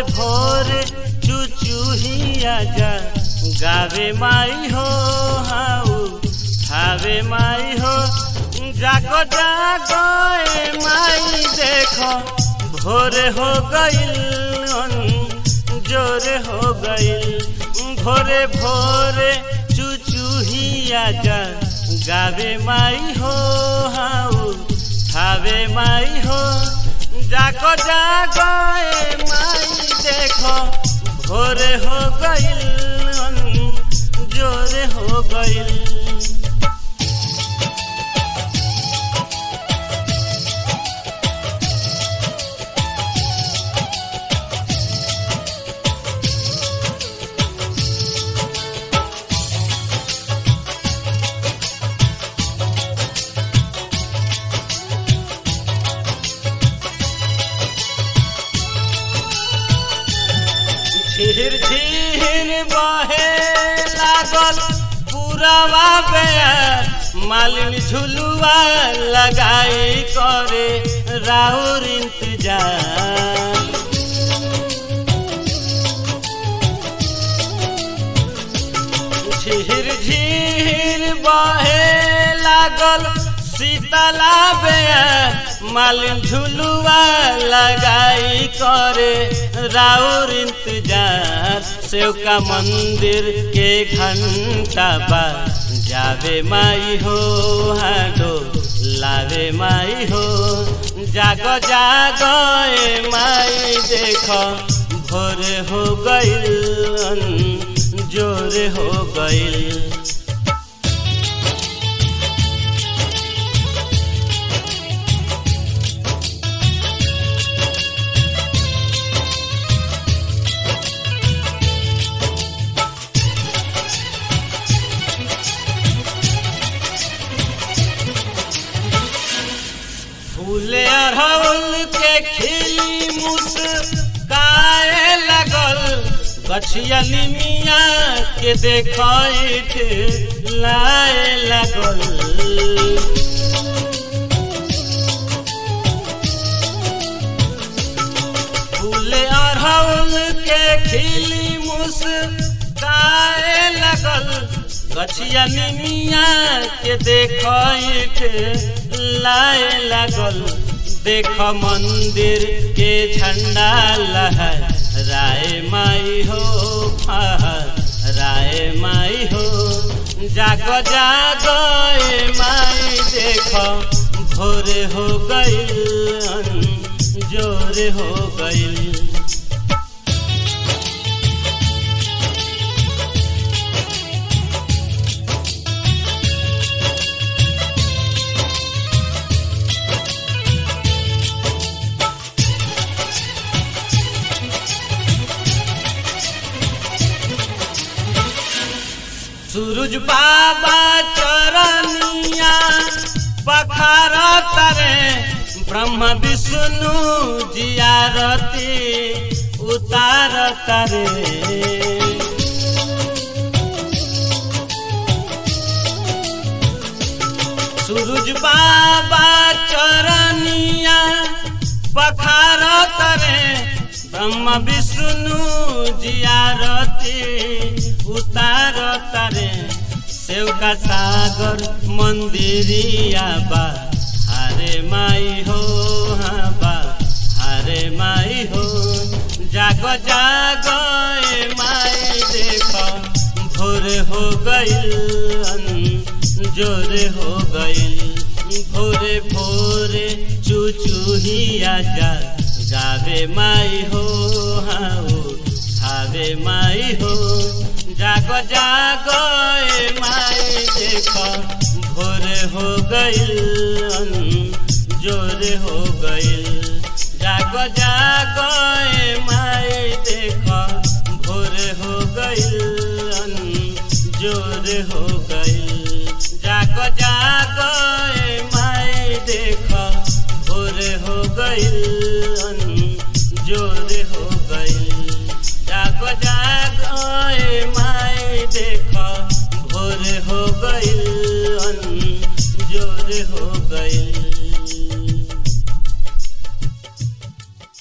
भोरे चुचुहिया जा गावे माई हो हाउ ठावे माई हो जागो जागो ए माई देखो भोरे हो गईल जोरे हो गईल भोरे भोरे चुचुहिया जा गावे माई हो हाउ ठावे माई हो जागो जागो ए माई देखो भोरे हो गईल जोरे हो गईल झिर झिर बहे लागल पुरवा बेयर मालिन झुलुआ लगाई करे राउर इंतजार झिर झिर बहे लागल शीतला बेयर मालिन झुलुआ लगाई करे राउर इंतजार सेवका मंदिर के घंटा बा जावे माई हो हाडो लावे माई हो जागो जागो ए माई देखो भोरे हो गईल जोरे हो गईल फूले अरहुल के खिली मुस्काए लगल गछिया निमिया के देखैत लाए लगल फूले अरहुल के खिली मुस्काए लगल गछिया निमिया के देखैत लाए लागल देख मंदिर के झंडा लहर राय माई हो राय माई हो जागो जागो ए माई देख भोरे हो गईल जोरे हो गईल सूरज बाबा चरनिया पखार तरे ब्रह्म विष्णु जियारती उतार तरे सूरज बाबा चरनिया पखार तरे ब्रह्म विष्णु जियारती उतार तारे सेवका सागर मंदिरिया बा हारे माई हो हाँ बा हारे माई हो जागो जागो ए माई देखो भोर हो गईल जोरे हो गईल भोरे भोरे चुचुहिया जा गावे माई हो हाँ खावे माई हो जागो जागो ए माई देखो भोरे हो गईल जोरे हो गईल जागो जागो ए माई देखो भोरे हो गईल जोरे हो गईल जागो जागो ए माई देखो भोरे हो गईल जोरे हो गईल जागो जागो ए माई देखो भोरे हो गईल जोरे हो गईल